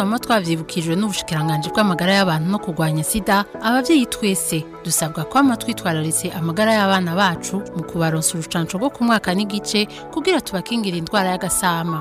twama twavyibukijwe n'ubushikiranganje bw'amagara y'abantu no kurwanya sida abavyeyi twese dusabwa kwama twitwararitse amagara y'abana bacu mu kubaronsa urucanco rwo ku mwaka n'igice kugira tubakingira indwara y'agasama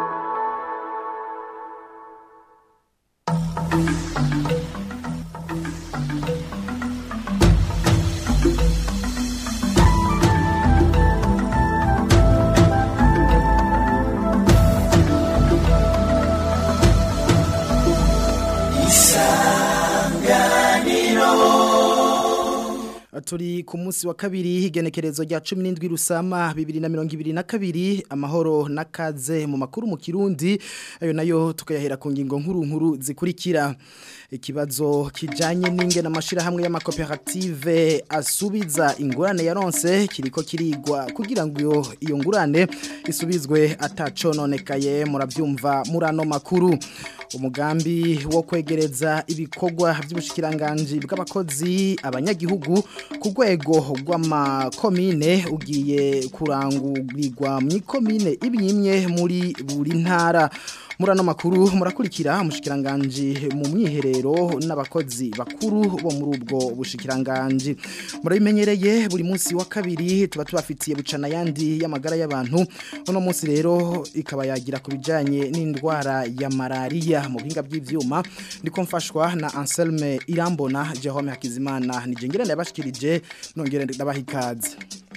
turi ku munsi wa kabiri igenekerezo rya cumi n'indwi rusama bibiri na mirongo ibiri na kabiri amahoro n'akaze mu makuru mu kirundi ayo nayo tukayahera ku ngingo nkuru nkuru zikurikira ikibazo kijanye n'inge n'amashirahamwe y'amakoperative asubiza ingurane yaronse kiriko kirigwa kugira ngo iyo iyo ngurane isubizwe atacononekaye muravyumva murano makuru umugambi wo kwegereza ibikorwa by'ubushikiranganje bw'abakozi abanyagihugu ku rwego rw'amakomine ugiye kurangurirwa mu ikomine imwe muri buri ntara murano makuru murakurikira umushikiranganje mu mwiherero n'abakozi bakuru bo muri ubwo bushikiranganje murabimenyereye buri munsi wa kabiri tuba tubafitiye bucana yandi y'amagara y'abantu uno munsi rero ikaba yagira ku bijanye n'indwara ya malaria mu buhinga bw'ivyuma ndiko mfashwa na Anselme Irambona Jerome Hakizimana nije ngirane yabashikirije nongere ndabaha ikaze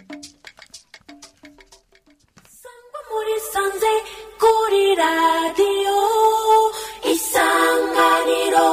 muri sanze kuri radiyo isanganiro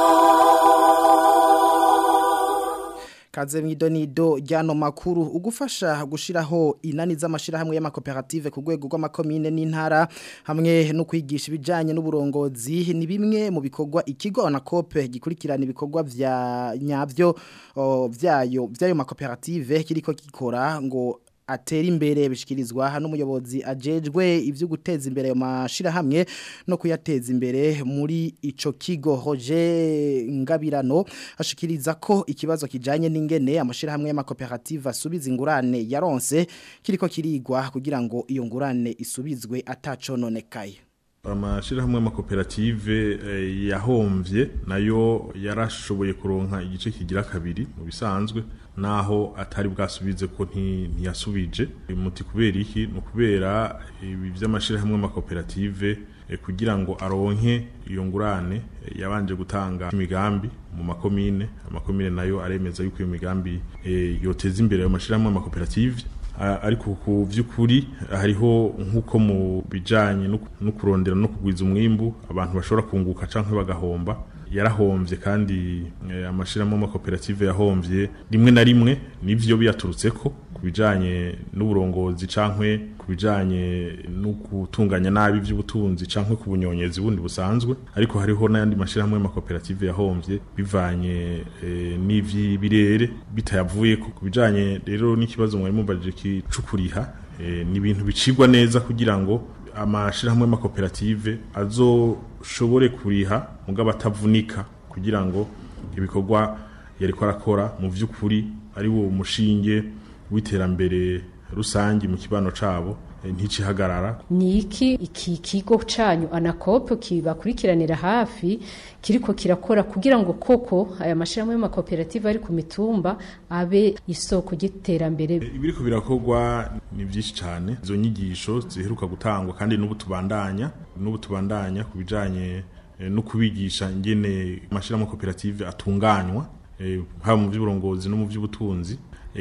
Kaze mwidonido ryano makuru ugufasha gushiraho inani z'amashirahamwe y'amakoperative ku rwego rw'amakomine n'intara hamwe no kwigisha ibijanye n'uburongozi ni bimwe mu bikorwa ikigo na kope gikurikirana ibikorwa vya nyavyo o, vyayo vyayo makoperative kiriko gikora ngo atera imbere bishikirizwa n'umuyobozi ajejwe ivyo guteza imbere ayo mashirahamwe no kuyateza imbere muri ico kigo Roger Ngabirano ashikiriza ko ikibazo kijanye n'ingene amashirahamwe y'amakoperative asubiza ingurane yaronse kiriko kirigwa kugira ngo iyo ngurane isubizwe atacononekaye amashirahamwe y'amakoperative eh, yahomvye nayo yarashoboye kuronka igice kigira kabiri mu bisanzwe naho atari bwasubize ko ntiyasubije muti kubera iki ni ukubera ibi by'amashirahamwe y'amakoperative eh, kugira ngo aronke iyo ngurane eh, yabanje gutanga imigambi mu makomine amakomine nayo aremeza yuko iyo migambi eh, yoteza imbere ayo mashirahamwe y'amakoperative ariko ku by'ukuri hariho nk'uko mu bijyanye no kurondera no kugwiza umwimbu abantu bashobora kunguka cyangwa bagahomba yarahombye kandi amashyirahamwe y'amakoperative yahombye rimwe na rimwe n'ibyo biyaturutse ko ku bijyanye n'uburongozi cyangwa ku bijyanye no gutunganya nabi iby'ubutunzi cyangwa ku bunyonyezi bundi busanzwe ariko hariho n'ayandi mashyirahamwe y'amakoperative yahombye bivanye n'iby'ibirere bitayavuye ku bijyanye rero n'ikibazo mwari mubajije cy'ukuriha ni ibintu bicibwa neza kugira ngo amashirahamwe y'amakoperative azoshobore kuriha mugabo atavunika kugira ngo ibikorwa yariko arakora mu vy'ukuri ari wo mushinge w'iterambere rusangi mu kibano cabo nticihagarara ni iki iki kigo canyu anakope kibakurikiranira hafi kiriko kirakora kugira ngo koko aya mashirahamwe y'amakoperative ari ku mitumba abe isoko ry'iterambere ibiriko birakorwa ni byinshi cyane izo nyigisho ziheruka gutangwa kandi n'ubu tubandanya n'ubu tubandanya ku bijanye no kubigisha ingene amashirahamwe koperative atunganywa haba mu by'uburongozi no mu by'ubutunzi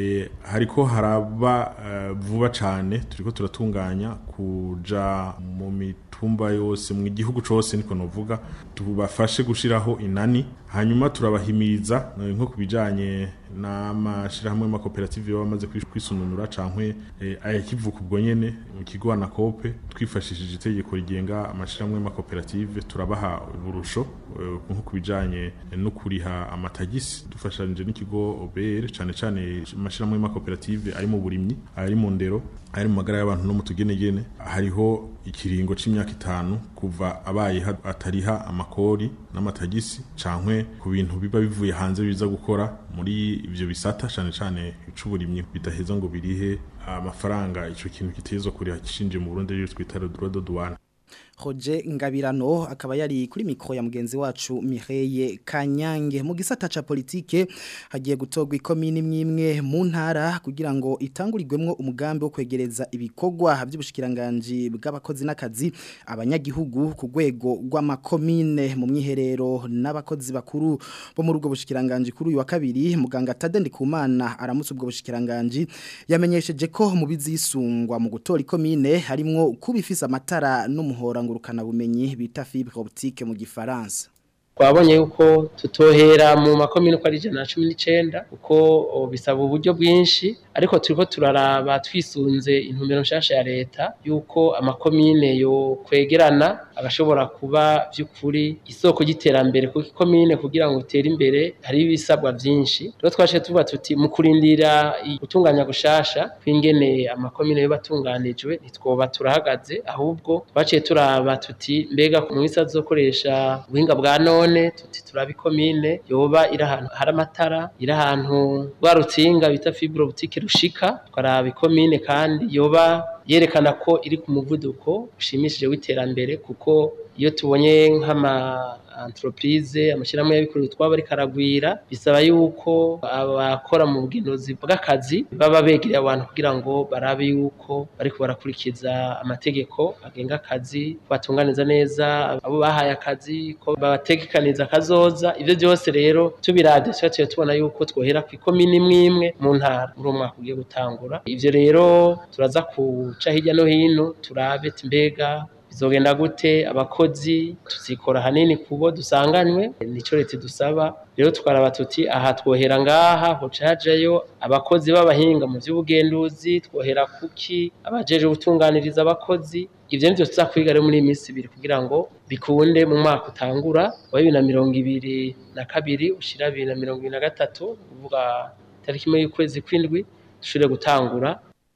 hariko haraba vuba cyane turiko turatunganya kuja mu mitumba yose mu gihugu cose niko novuga tubafashe gushiraho inani hanyuma turabahimiriza nko kubijanye n'amashirahamwe y'amakoperative baba bamaze kwisununura cankwe ayakivuka ubwo nyene mu kigo na kope twifashishije itegeko rigenga amashirahamwe y'amakoperative turabaha uburusho nko kubijanye no kuriha amatagisi dufashanyije n'ikigo OBR cane cane amashirahamwe y'amakoperative ari mu burimyi ari mu ndero ari mu magara y'abantu no mu tugenegene hariho ikiringo c'imyaka itanu kuva abaye atariha amakori n'amatagisi cankwe ku bintu biba bivuye hanze biza gukora muri ivyo bisata cane cane icuburimyi bidaheza ngo birihe amafaranga ico kintu kitezwa kuriha kishinje mu Burundi ryo twita droit de douane Roger Ngabirano akaba yari kuri mikro ya mugenzi wacu Mireille Kanyange mu gisata ca politike hagiye gutogwa ikomini mwimwe mu ntara kugira ngo itangurirwemwo umugambi wo kwegereza ibikorwa by'ubushikiranganje bw'abakozi n'akazi abanyagihugu ku rwego rw'amakomine mu myiherero n'abakozi bakuru bo muri ubwo bushikiranganje kuri uyu wa kabiri muganga Tadendi Kumana aramutse ubwo bushikiranganje yamenyesheje ko mu bizisungwa mu gutora ikomine harimwo kubifisa amatara n'umuhora ngurukana bumenyi bita fibre optique mu gifaransa twabonye yuko tutohera mu makomine uko ari ijana na cumi n'icenda kuko bisaba uburyo bwinshi ariko turiko turaraba twisunze intumbero nshasha ya leta yuko amakomine yo kwegerana agashobora kuba vy'ukuri isoko ry'iterambere kuko ikomine kugira ngo utere imbere hari ibisabwa vyinshi rero twaciye tuvuga tuti mu kurindira gutunganya gushasha kw'ingene amakomine yoba atunganijwe ntitwoba turahagaze ahubwo twaciye turaba tuti mbega mu misi azokoresha ubuhinga bwa none tuti turaba ikomine yoba iri ahantu hari amatara iri ahantu rwa rutsinga bita fibre optique rushika twaraba ikomine kandi yoba yerekana ko iri ku muvuduko ushimishije w'iterambere kuko iyo tubonye nk'ama entreprise amashyirahamwe y'abikorera utwabo ariko aragwira bisaba yuko abakora mu bwinozi bw'akazi baba begereye abantu kugira ngo barabe yuko bariko barakurikiza amategeko agenga akazi batunganiza neza abo bahaye akazi ko babategekaniza akazoza ivyo byose rero tubiravye tuba tuba tubona yuko twohera ku ikomini imwe imwe mu ntara muri uwo mwaka ugiye gutangura ivyo rero turaza kuca hirya no hino turabe mbega bizogenda gute abakozi tuzikora hanini kubo dusanganywe nico leta dusaba rero twaraba tuti aha twohera ngaha hoca hajayo abakozi b'abahinga mu by'ubugenduzi twohera kuki abajeje gutunganiriza abakozi ivyo nivyo tuzakwiga rero muri iyi minsi ibiri kugira ngo bikunde mu mwaka utangura wa bibiri na mirongo ibiri na kabiri ushira bibiri na mirongo ibiri na gatatu kuvuga tariki imwe y'ukwezi kw'indwi dushobore gutangura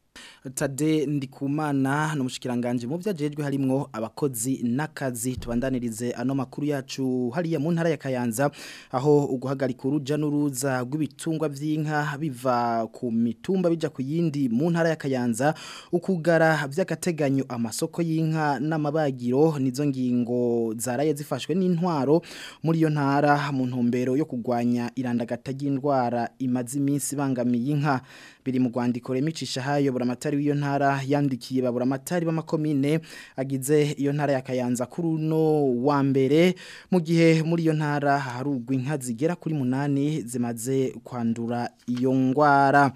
Tade ndikumana n'umushikiranganje mu byajejwe harimwo abakozi n'akazi tubandanirize ano makuru yacu hariya mu ntara ya Kayanza aho uguhagarika uruja n'uruza rw'ibitungwa vy'inka biva ku mitumba bija ku yindi mu ntara ya Kayanza ukugara vy'akateganyo amasoko y'inka n'amabagiro nizo ngingo zaraye zifashwe n'intwaro muri iyo ntara mu ntumbero yo kugwanya irandagata ry'indwara imaze iminsi bangamiye inka biri mu rwandiko remicisha hayo buramatari w'iyo ntara yandikiye baburamatari b'amakomine agize iyo ntara ya Kayanza kuri uno wa mbere mu gihe muri iyo ntara harugwa inka zigera kuri munani zimaze kwandura iyo ngwara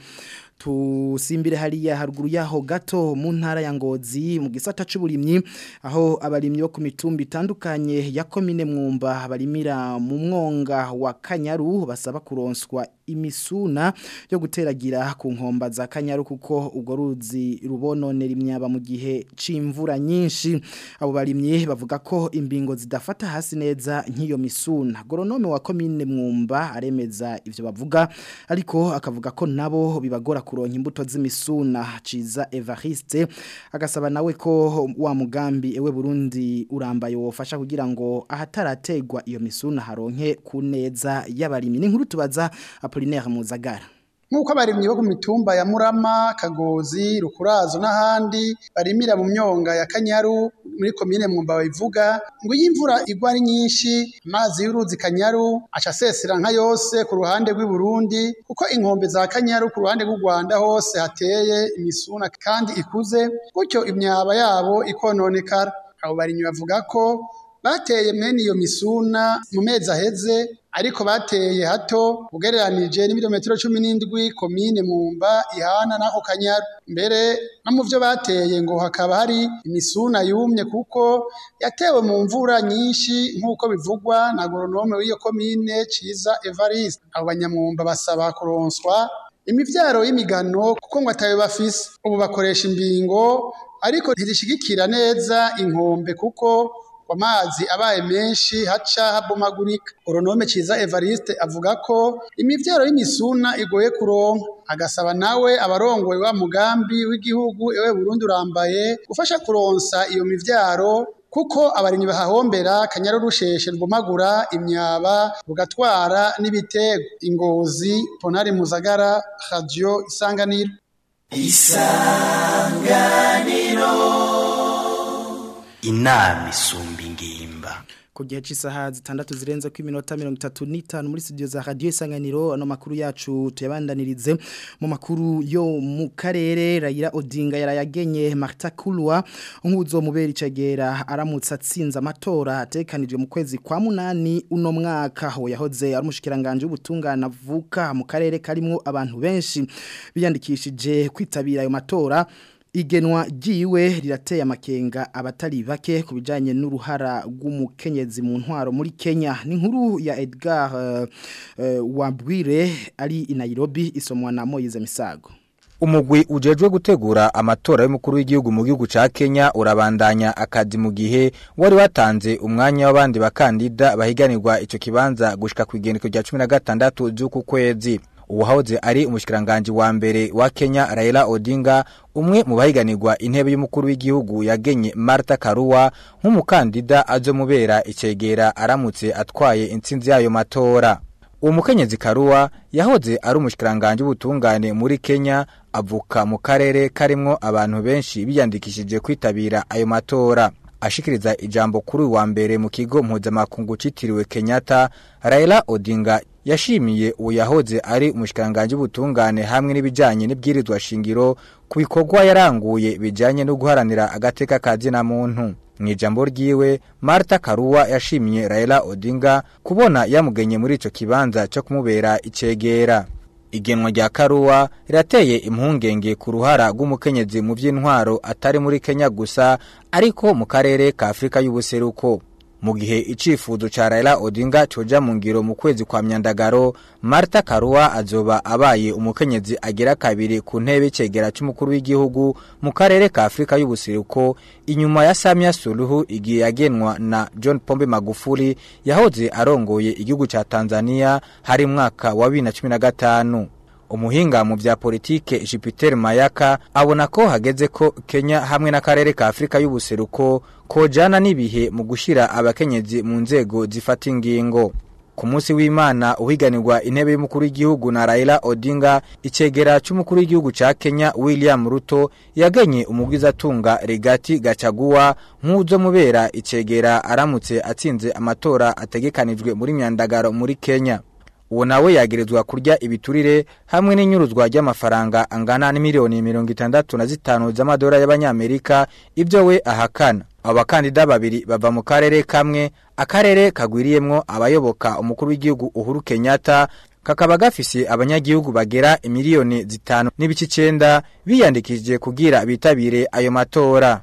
tusimbire hariya haruguru yaho gato mu ntara ya ngozi mu gisata c'uburimyi aho abarimyi bo ku mitumba itandukanye ya komine mwumba barimira mu mwonga wa Kanyaru basaba kuronswa imisuna yo guteragira ku nkomba za Kanyaru kuko ubwo ruzi rubononera imyaba mu gihe c'imvura nyinshi abo barimyi bavuga ko imbingo zidafata hasi neza nk'iyo misuna goronome wa komine mwumba aremeza ivyo bavuga ariko akavuga ko nabo bibagora kuronka imbuto z'imisuna ciza Evariste agasaba nawe ko wa mugambi ewe Burundi urambaye wofasha kugira ngo ahatarategwa iyo misuna haronke ku neza y'abarimyi n'inkuru tubaza Apollinaire Muzagara nk'uko abarimyi bo ku mitumba ya Murama Kagozi Rukurazo n'ahandi barimira mu myonga ya Kanyaru muri komine Mwumba babivuga ngo iyo imvura igwa ari nyinshi amazi y'uruzi Kanyaru aca asesera nka yose ku ruhande rw'i Burundi kuko inkombe za Kanyaru ku ruhande rw'u Rwanda hose hateye imisuna kandi ikuze gutyo imyaba yabo ikononekara abo barimyi bavuga ko bateye mwene iyo misuna mu mezi aheze ariko bateye hato ugereranije n'ibirometero cumi n'indwi komine mwumba ihana n'ako kanyaru mbere no mu byo bateye ngo hakaba hari imisuna yumye kuko yatewe mu mvura nyinshi nk'uko bivugwa na agoronome w'iyo komine ciza evariste abo banyamwumba basaba kuronswa imivyaro y'imigano kuko ngo atayo bafise ubu bakoresha imbingo ariko ntizishigikira neza inkombe kuko amazi abaye menshi haca habomagurika oronome ciza Evariste avuga ko imivyaro y'imisuna igoye kuronka agasaba nawe abarongoye wa mugambi w'igihugu ewe Burundi urambaye gufasha kuronsa iyo mivyaro kuko abarimyi bahahombera kanyaru rusheshe rubomagura imyaba bugatwara n'ibitego ingozi ponari muzagara radio isanganiro isanganiro inama isumba ingimba ku gihe cy'isaha zitandatu zirenze ku iminota mirongo itatu n'itanu muri studio za radiyo isanganiro ano makuru yacu tuyabandanirize mu makuru yo mu karere rayira odinga yarayagenye marita kurwa nk'uzo mubera icegera aramutse atsinze amatora atekanijwe mu kwezi kwa munani uno mwaka aho yahoze ari umushikiranganje w'ubutungane avuka mu karere karimo abantu benshi biyandikishije kwitabira ayo matora igenwa ryiwe rirateye amakenga abatari bake ku bijyanye n'uruhara rw'umukenyezi mu ntwaro muri kenya ni nkuru ya edgar wabwire ari i Nairobi isomwa na moyize misago umugwi ujejwe gutegura amatora y'umukuru w'igihugu mu gihugu ca Kenya urabandanya akazi mu gihe wari watanze umwanya w'abandi bakandida bahiganirwa ico kibanza gushika ku igendeko rya 16 z'uku kwezi uwahoze ari umushikiranganje wa mbere wa Kenya Raila Odinga umwe mu bahiganirwa intebe y'umukuru w'igihugu yagenye Martha Karua nk'umukandida azomubera icegera aramutse atwaye intsinzi yayo matora uwo mukenyezi Karua yahoze ari umushikiranganje w'ubutungane muri Kenya avuka mu karere karimwo abantu benshi biyandikishije kwitabira ayo matora ashikiriza ijambo kuri wa mbere mu kigo mpuzamakungu citiriwe Kenyatta Raila Odinga yashimiye uwo yahoze ari umushikiranganje w'ubutungane hamwe n'ibijanye n'ibwirizwa shingiro ku bikorwa yaranguye bijanye no guharanira agateka kazina muntu mu ijambo ryiwe Martha Karua yashimiye Raila Odinga kubona yamugenye muri ico kibanza cyo kumubera icegera igenwa rya Karua rirateye impungenge ku ruhara rw'umukenyezi mu by'intwaro atari muri Kenya gusa ariko mu karere ka Afrika y'ubuseruko mu gihe icifuzo ca Raila Odinga coja mu ngiro mu kwezi kwa myandagaro Martha Karua azoba abaye umukenyezi agera kabiri ku ntebe cegera c'umukuru w'igihugu mu karere ka Afrika y'ubuseruko inyuma ya Samia Suluhu igihe yagenwa na John Pombe Magufuli yahoze arongoye igihugu ca Tanzania hari mwaka wa 2015 umuhinga mu vya politike Jupiter Mayaka abona ko hageze ko Kenya hamwe n'akarere ka Afrika y'ubuseruko kojana n'ibihe mu gushira abakenyezi mu nzego zifata ingingo ku munsi w'Imana uhiganirwa intebe y'umukuru w'igihugu na Raila Odinga icegera c'umukuru w'igihugu ca Kenya William Ruto yagenye umugwiza tunga Regati Gachagua nk'uzo mubera icegera aramutse atsinze amatora ategekanijwe muri myandagaro muri Kenya uwo nawe yagerezwa kurya ibiturire hamwe n'inyuruzwa ry'amafaranga angana n'imiliyoni mirongo itandatu na zitanu z'amadolari y'abanyamerika ibyo we ahakana abakandida babiri bava mu karere kamwe akarere kagwiriyemwo abayoboka umukuru w'igihugu uhuru kenyatta kakaba gafise abanyagihugu bagera imiliyoni zitanu n'ibice icenda biyandikishije kugira bitabire ayo matora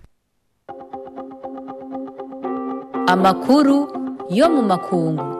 amakuru yo mu makungu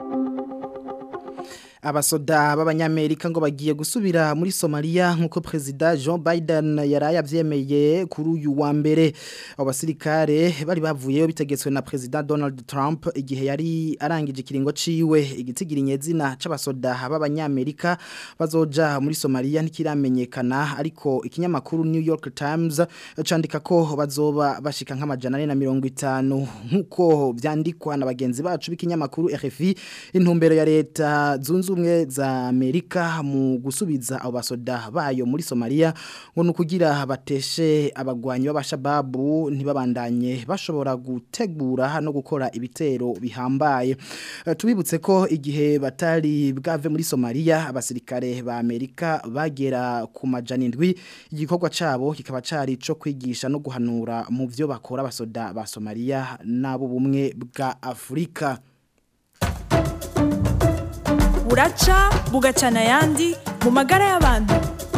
abasoda b'abanyamerika ngo bagiye gusubira muri Somalia nkuko president Joe Biden yaraye avyemeye kuri uyu wa mbere abo basirikare bari bavuye bitegetswe na president Donald Trump igihe yari arangije kiringo ciwe igitigira inyezina c'abasoda b'abanyamerika bazoja muri Somalia ntikiramenyekana ariko ikinyamakuru New York Times candika ko bazoba bashika nk'amajana 450 nkuko vyandikwa na bagenzi bacu b'ikinyamakuru RFI intumbero ya leta zunze ubumwe za Amerika mu gusubiza abo basoda bayo muri Somalia ngo nukugira bateshe abagwanyi b'abashababu ntibabandanye bashobora gutegura no gukora ibitero bihambaye uh, tubibutse ko igihe batari bwave muri Somalia abasirikare ba Amerika bagera ku majana indwi igikorwa cabo kikaba cari co kwigisha no guhanura mu byo bakora abasoda ba Somalia nabo bumwe bwa Afrika buraca bugacana ayandi mu magara y'abantu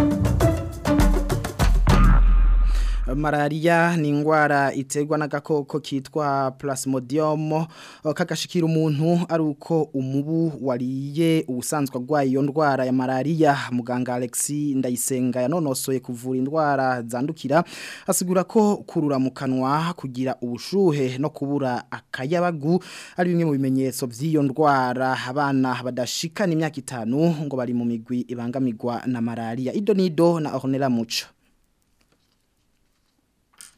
malaria ni indwara iterwa n'agakoko kitwa plasmodium kakashikira umuntu ari uko umubu wariye ubusanzwe arwaye iyo ndwara ya malaria muganga Alexi Ndayisenga yanonosoye kuvura indwara zandukira asigura ko kurura mu kanwa kugira ubushuhe no kubura akayabagu ari bimwe mu bimenyetso by'iyo ndwara abana badashikana imyaka itanu ngo bari mu migwi ibangamirwa na malaria ido nido na Ornella Muco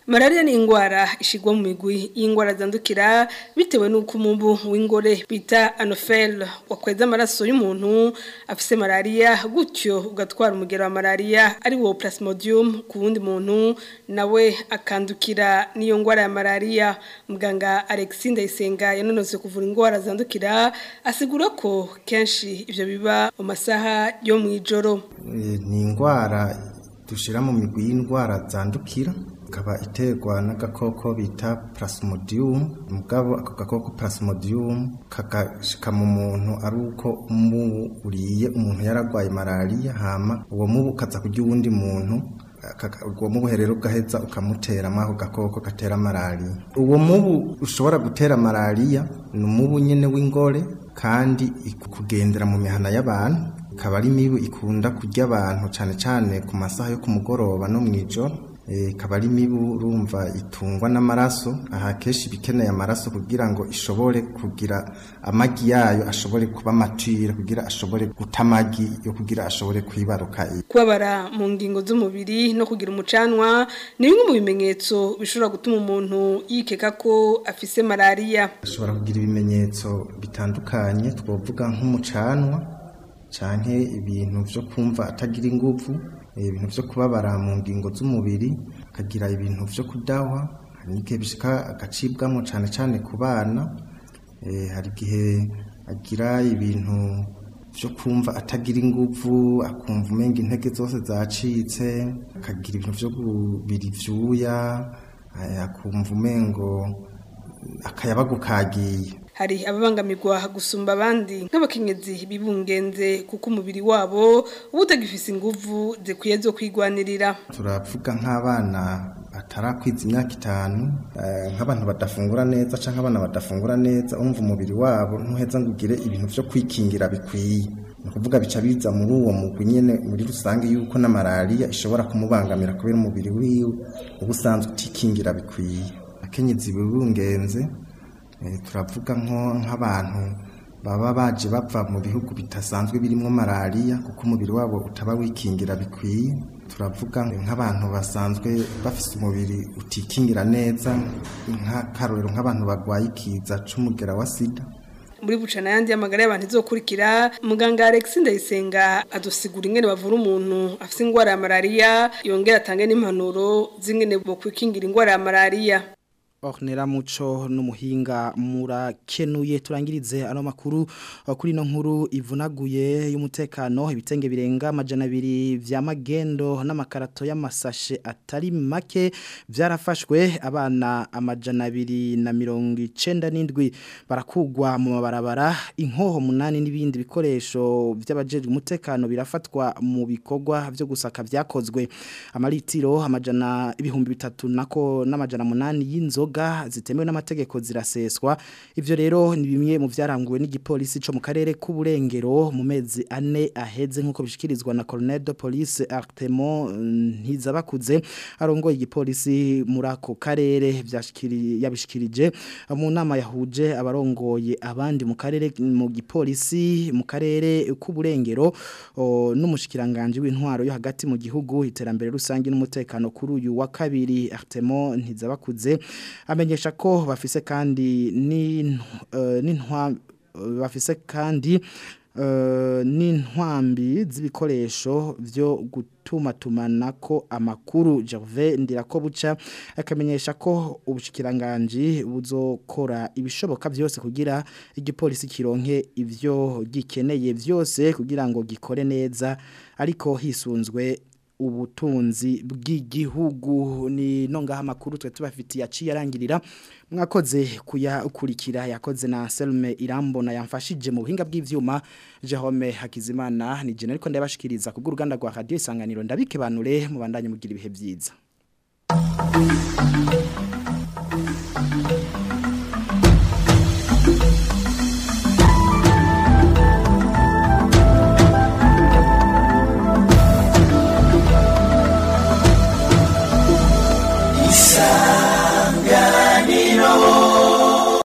Malaria ni ingwara ishigwa mu migwi y'ingwara zandukira bitewe n'uko umumbu w'ingore bita anophel wakweza amaraso y'umuntu afise malaria gutyo ugatwara umugero wa malaria ari wo plasmodium ku wundi muntu nawe akandukira n'iyo ngwara ya malaria muganga Alexis Ndayisenga yanonose kuvura ingwara zandukira asigura ko kenshi ivyo biba mu masaha yo mwijoro ni ingwara dushira mu migwi y'indwara zandukira ikaba iterwa n'agakoko bita plasmodium mugabo ako gakoko plasmodium kagashika mu muntu ari uko umubu uriye umuntu yaragwaye malaria hama uwo mubu ukaza kurya uwundi muntu uwo mubu rero ugaheza ukamutera ako gakoko gatera malaria uwo mubu ushobora gutera malaria ni umubu nyene w'ingore kandi kugendera mu mihana y'abantu ikaba ari imibu ikunda kurya abantu cyane cyane ku masaha yo ku mugoroba no mu ijoro ikaba ari imibu urumva itungwa n'amaraso aha kenshi ibikeneye amaraso kugira ngo ishobore kugira amagi yayo ashobore kuba matire kugira ashobore guta amagi yo kugira ashobore kwibaruka kubabara mu ngingo z'umubiri no kugira umucanwa ni bimwe mu bimenyetso bishobora gutuma umuntu yikeka ko afise malaria ashobora kugira ibimenyetso bitandukanye twavuga nk'umucanwa canke ibintu vyo kumva atagira inguvu ibintu vyo kubabara mu ngingo z'umubiri akagira ibintu vyo kudahwa hari n'igihe bishika agacibwamo cane cane ku bana hari igihe agira ibintu vyo kumva atagira inguvu akumva umenga intege zose zacitse akagira ibintu vyo kubira ivyuya akumva umengo akayabagu kagiye hari ababangamirwa gusumba abandi nk'abakenyezi bibungenze kuko umubiri wabo uba utagifise inguvu zikwiye zo kwigwanirira turavuga nk'abana batarakwiza imyaka itanu nk'abantu badafungura neza cyangwa abana badafungura neza umva umubiri wabo ntuheza ngo ugire ibintu byo kwikingira bikwiye ni ukuvuga bica biza muri uwo mugwi nyine muri rusange yuko na malariya ishobora kumubangamira kubera umubiri wiwe uba usanzwe utikingira bikwiye akenyezi bibungenze turavuga nk'abantu baba baje bava mu bihugu bitasanzwe birimo malariya kuko umubiri wabo utaba wikingira bikwiye turavuga nk'abantu basanzwe bafite umubiri utikingira neza nk'akarorero nk'abantu barwaye ikiza c'umugera wa sida muri bucana yandi y'amagara y'abantu izokurikira muganga Alex Ndayisenga adusigura ingene bavura umuntu afite ingwara ya malaria yongera atange n'impanuro z'ingene bo kwikingira ingwara ya malaria Ornera muco n'umuhinga murakenuye turangirize ano makuru kuri no nkuru ivunaguye y'umutekano ibitenge birenga amajana abiri vya magendo n'amakarato y'amasashe atari make byarafashwe abana amajana abiri na mirongo icenda n'indwi barakugwa mu mabarabara inkoho munani n'ibindi bikoresho by'abajejwe umutekano birafatwa mu bikorwa byo gusaka vyakozwe amaritiro amajana ibihumbi bitatu nako n'amajana munani y'inzo inzoga zitemewe n'amategeko ziraseswa ivyo rero ni bimwe mu vyaranguwe n'igipolisi co mu karere k'uburengero mu mezi ane aheze nkuko bishikirizwa na Colonel de Police Artemon Ntizabakuze arongoye igipolisi muri ako karere vyashikiri yabishikirije mu nama yahuje abarongoye abandi mu karere mu gipolisi mu karere k'uburengero n'umushikiranganje w'intwaro yo hagati mu gihugu iterambere rusangi n'umutekano kuri uyu wa kabiri Artemon Ntizabakuze amenyesha ko bafise kandi n'intwa bafise kandi n'intwambi z'ibikoresho byo gutuma tumanako amakuru Gervais Ndirakobuca akamenyesha ko ubushikiranganje buzokora ibishoboka byose kugira igipolisi kironke ivyo gikeneye byose kugira ngo gikore neza ariko hisunzwe ubutunzi bw'igihugu ni nongaha makuru twe tubafitiye aciye arangirira mwakoze kuyakurikira yakoze na Selme Irambona yamfashije mu buhinga bw'ivyuma Jerome Hakizimana ni jene ariko ndabashikiriza ku ruganda rwa radio isanganiro ndabike banure mu bandanye mugira ibihe byiza